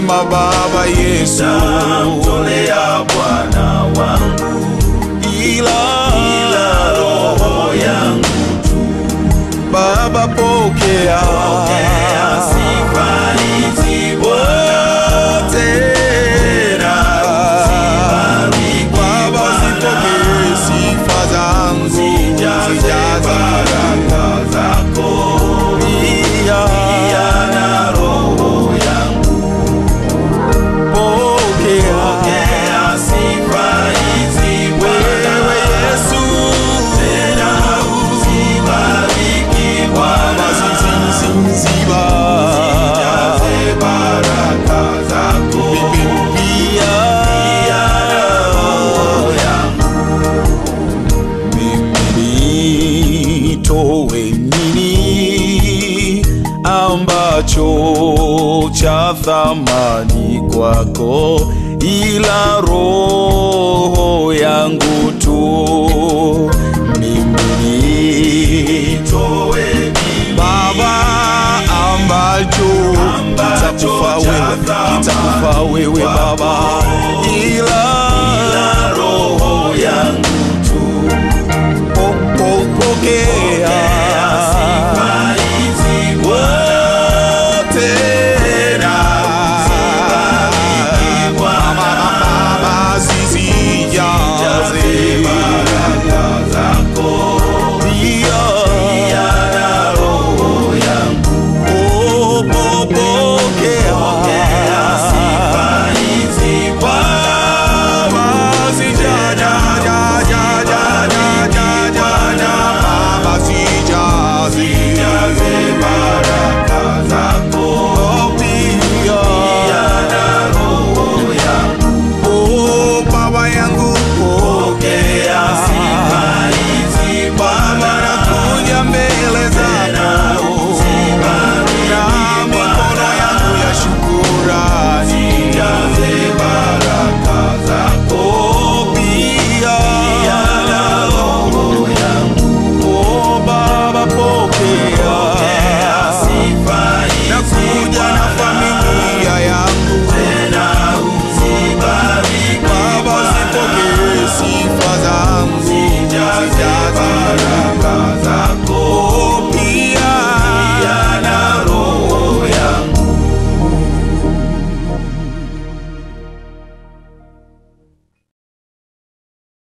Sema Baba Yesu, Namtolea Bwana wangu ila ila roho yangu Baba pokea pokea sifa hizi Bwana tena Baba, zipokee sifa zangu, zijaze zijaze baraka zako pia na roho yangu pokea pokea sifa hizi Bwana wewe Yesu, tena uzibariki Bwana ziziziziba zijaze baraka zako pia roho yangu mimi nitoe nini ambacho cha thamani kwako ila roho yangu tu mimi toe mimi Baba ambacho Ambacho kitakufa cha wewe, thamani kitakufa wewe Baba, ila na roho yangu tu po- po- pokea sifa hizi wote Baba, zisijaze baraka zako pia na roho yangu oh, po- pokea sifa hizi Baba, sijaja, ja, ja, ja, ja, ja, ja, ja, Baba, sijaze. jaze baraka zako Oh, pia. na roho yangu Oh, Baba yangu, pokea sifa hizi Baba, nakuja mbele zako na mikono yangu ya shukurani. jaze baraka zako Oh, pia. na roho yangu Oh, Baba, pokea